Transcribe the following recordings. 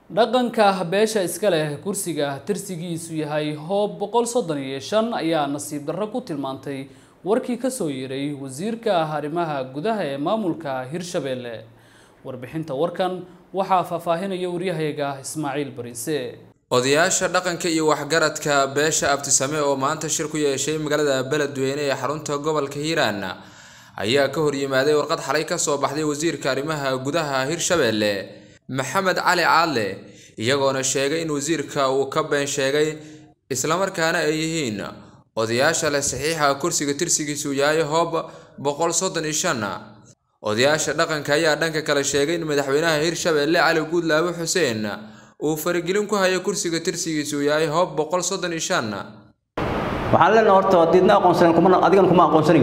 dhaqanka beesha iska leh kursiga tirsigiisu yahay hoob boqol soddon iyo shan ayaa nasiib darro ku tilmaantay warkii kasoo yeeray wasiirka arrimaha gudaha ee maamulka hirshabelle warbixinta warkan waxaa faahfaahinaya waryahayaga ismaaciil bariise odayaasha dhaqanka iyo waxgaradka beesha abtisame oo maanta shir ku yeeshay magaalada beledweyne ee xarunta gobolka hiiraan ayaa ka hor yimaaday warqad xalay kasoo baxday wasiirka arrimaha gudaha hirshabelle maxamed cali caadle iyagoona sheegay in wasiirka uu ka been sheegay islamarkaana ay yihiin odayaasha leh saxiixa kursiga tirsigiisu yahay hoob boqol soddon iyo shan odayaasha dhaqanka ayaa dhanka kale sheegay in madaxweynaha hirshabelle cali guudlaabe xuseen uu faragelin ku hayo kursiga tirsigiisu yahay hoob boqol soddon iyo shan waxaan leenahay horta diidna aqoonsanen kuma adigan kuma aqoonsanayn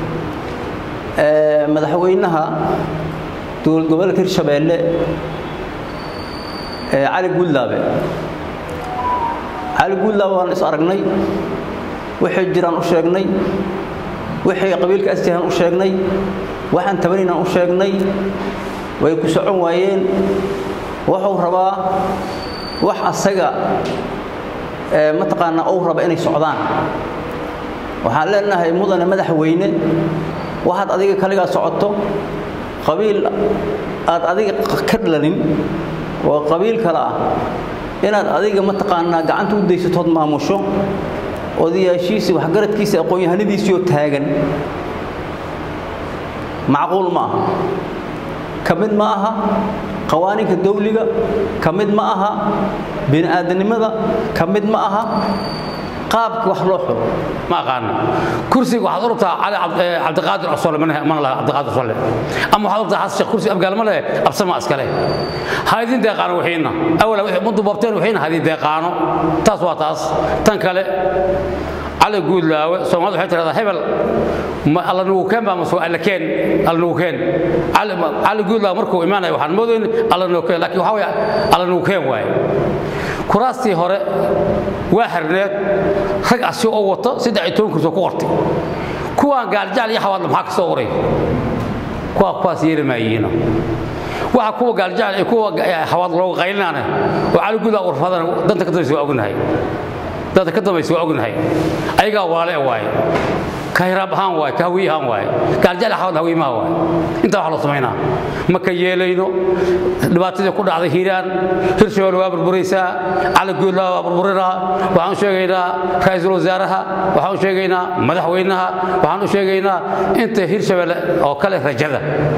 madaxweynaha dowlad goboleedka hirshabelle cali guudlaabe cali guudlaabe waan is aragnay waxay jiraan u sheegnay waxay qabiilka asjahan u sheegnay waxaan tabanaynaan u sheegnay way ku socon waayeen wuxuu rabaa wax asaga mataqaanaa uu raba inay socdaan waxaan leenahay mudane madaxweyne waxaad adiga kaligaa socoto qabiil aad adiga ka dhalanin oo qabiil kale ah inaad adiga mataqaanaa gacanta u daysatood maamusho odayaashiisii waxgaradkiisa aqoon-yahanadiisiioo taagan macquul ma aha ka mid ma aha qawaaniinka dawliga ka mid ma aha bini aadamnimada ka mid ma aha qaabka wax loo xulo ma aqaana kursiga waxaad urubtaa cali cabdiqaadir cosole mana laha cabdiqaadir cosole ama waxaad urubtaa xasan sheekh kursi abgaal ma leh absama iskale ha idin deeqaano wixiina awala wixii muddu boobteen wixiina ha idin deeqaano taas waa taas tan kale cali guudlaawe soomaalida waxay tidhahdaa hebel alla nugu keen baa mase alla keen alla nugu keen cali guudlaawe markuu imaanaya waxaan moodayn alla nugu keen laakiin waxaa weeye alla nugu keen waaye kuraastii hore waa xirneed rag asi oo wato saddex iyo toban kursi oo ku qortay kuwaan gaaljacal iyo xawaadla maxaa ka soo qoray kuwa kuwaas yeeli maayihiina waxa kuwa gaaljacal iyo kuwa xawaad looga qaylinaana oo cali guudlaawe urfadana danta ka dambaysa waa ognahay danta ka dambaysa waa ognahay ayagaa waale waaye ka hiraab ahaan waaye ka hawiy ahaan waaye gaaljaal xawad hawiimaha waaye intaa wax loo samaynaa ma ka yeelayno dhibaatadii ku dhacday hiiraan hirshabelle waa burburaysaa cali guudlaa waa burburinaa waxaan u sheegaynaa ra-iisul wasaaraha waxaan u sheegaynaa madaxweynaha waxaan u sheegaynaa inta hirshabelle oo kale rajada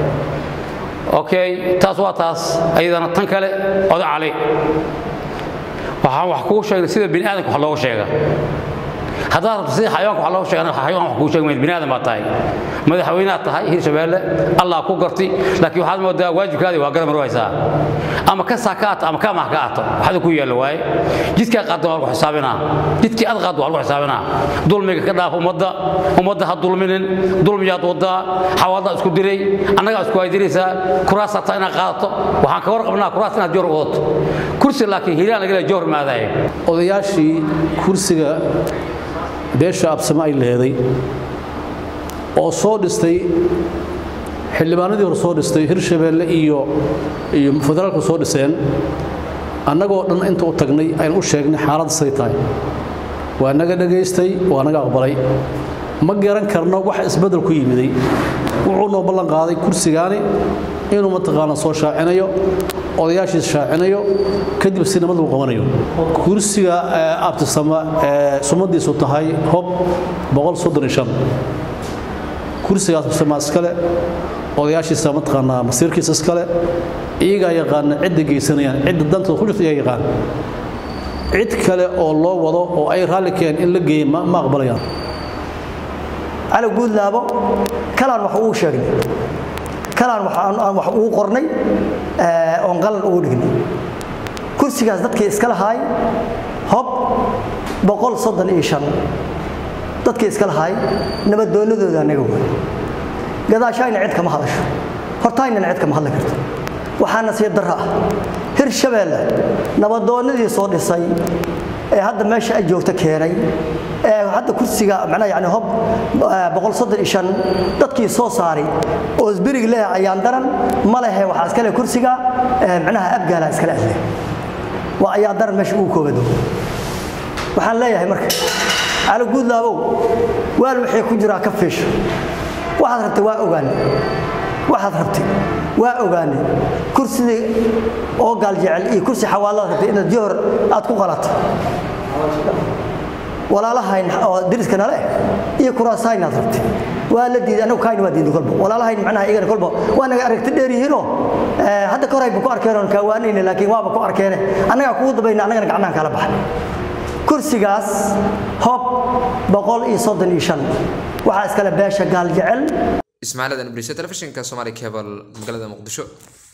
okay taas waa taas ayadana tan kale oda cali waxaan wax kuu sheegnay sida bini aadamka wax looga sheega haddaad rabto sida xayawaanka wax looga sheegana xayawaan wax kuu sheegi mayd bini aadam baad tahay madaxweynaad tahay hirshabelle allah ku garti laakiin waxaad moodaa waajibkaadii waa garamar haysaa ama ka saa ka ato ama ka amaah ka ato waxda ku yaalla waaye jidkaa qaadda waa lagu xisaabinaa jidkii ad qaadda waa lagu xisaabinaa dulmiga ka dhaaf ummadda ummadda ha dulminin dulmiyaad wadaa xawaaddaa isku diray annagaa isku haydiraysaa kuraas hataa inaad qaadato waxaan ka warqabnaa kuraas inaad joor wadato kursi laakiin hiiraan laga leeya joor maadaye odayaashii kursiga beesha absame ay leeday oo soo dhistay xildhibaanadii hore soo dhistay hirshabelle iyo iyo federaalku soo dhiseen annagoo dhan inta u tagnay aynu u sheegnay xaaladda say tahay waa naga dhegaystay waa naga aqbalay ma garan karno wax isbeddel ku yimiday wuxuu noo ballan qaaday kursigaani inuu mataqaana soo shaacinayo odayaashiis shaacinayo kadib si nabad lagu qabanayo kursiga abtisama ee sumadiisu tahay hob kursigaas abtisama iskale odayaashiisa mataqaanaa masiirkiisa iskale iyagaa yaqaana cidda geysanayaan cidda dantooda ku jirta iyaga yaqaan cid kale oo loo wado oo ay raalli keen in la geeya ma aqbalayaan cali guudlaabo kalaan wax ugu sheegnay kalaan aan wax ugu qornay oon qalan ugu dhignay kursigaas dadkii iska lahaay hob boqol soddon iyo shan dadkii iska lahaay nabadoonnadooda annaga way gadaashaayna cid kama hadasho hortaaynana cid kama hadli karto waxaa nasiib darro ah hirshabelle nabadoonnadii soo dhisay ee hadda meesha ay joogto keenay ee hadda kursiga macnaha yani hob boqol soddon iyo shan dadkii soo saaray oo isbirig leh ayaan daran ma lehe waxaa iskale kursiga macnaha abgaala iskale ahle waa ayaa daran meesha ugu koobado waxaan leeyahay marka cali guudlaabow waal waxay ku jiraa ka fiisho waxaad rabtay waa ogaane waxaad rabtay waa ogaane kursidii oo gaal jecel iyo kursi xawaalaad rabtay inaad johor aad ku qalato walaalahayn oo deriska nale iyo kuraasaynaad rabtay waa la diiday anagu kaayna waa diiday kolba walaalahayn macnaha iyagana kolba waa naga aragti dheer yihiinoo hadda ka horayba ku arkeen oon kaawaanayna laakiin waaba ku arkeene annagaa kugu dabayna annagana gacnahan kala baxay kursigaas hob boqol iyo soddon iyo shan waxaa iskale beesha gaal jecel ismaaciil adan briise telefishinka somali cable magaalada muqdisho